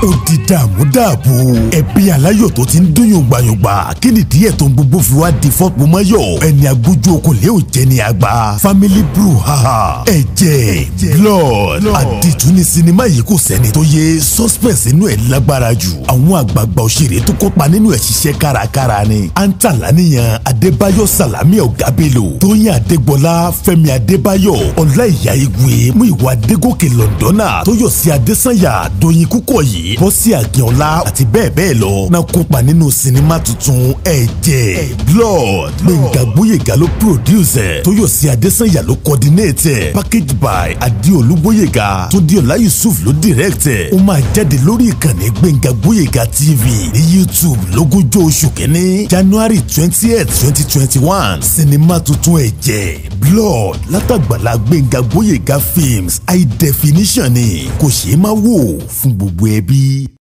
ó di dààmú dààbò ẹbí aláyọ̀ tó ti ń dún yògbàyògbà kí ni díẹ̀ tó ń gbogbo fi wá di fọ́pọ̀mọ́yọ̀ ẹni agbójú okòlé ò jẹ́ ni àgbà family brew haha ẹ̀jẹ̀ blood àdìtú ni sinimá yìí kò sẹ́ni tó yé suspense inú ẹ̀ lágbára jù àwọn àgbààgbà òṣèré tó kópa nínú ẹ̀ ṣiṣẹ́ kárakára ni antala adébáyọ̀ salami ọ̀gábélò tóyìn adégbọlá fẹ́mi adébáyọ̀ ọláìyá igwe múìwá adégòkè lọ́ndọ́nà tóyọ̀sí adésànyà dóyin kúkọ̀yí bọ́sí àgẹ́ọ̀lá àti bẹ́ẹ̀ bẹ́ẹ̀ lọ náà kópa nínú sinimá tuntun ẹ̀jẹ̀ blood gbẹ̀ngà gbóyèga ló produce ẹ̀ tóyọ̀sí adésànyà ló coordinate ẹ̀ package by adéolú gbóyèga tódíọ̀lá yusuf ló direct ẹ̀ ó máa jáde lórí ìkànnì gbẹ̀ngà gbóyèga tv ní youtube lógúnjọ́ oṣù kínní january twentieth twenty twenty one sinimá tuntun ẹ̀jẹ̀ blood látàgbàlá gbẹ̀ngà gbóyèga films high definition ni kò ṣeé má wò fún gbogbo ẹbí.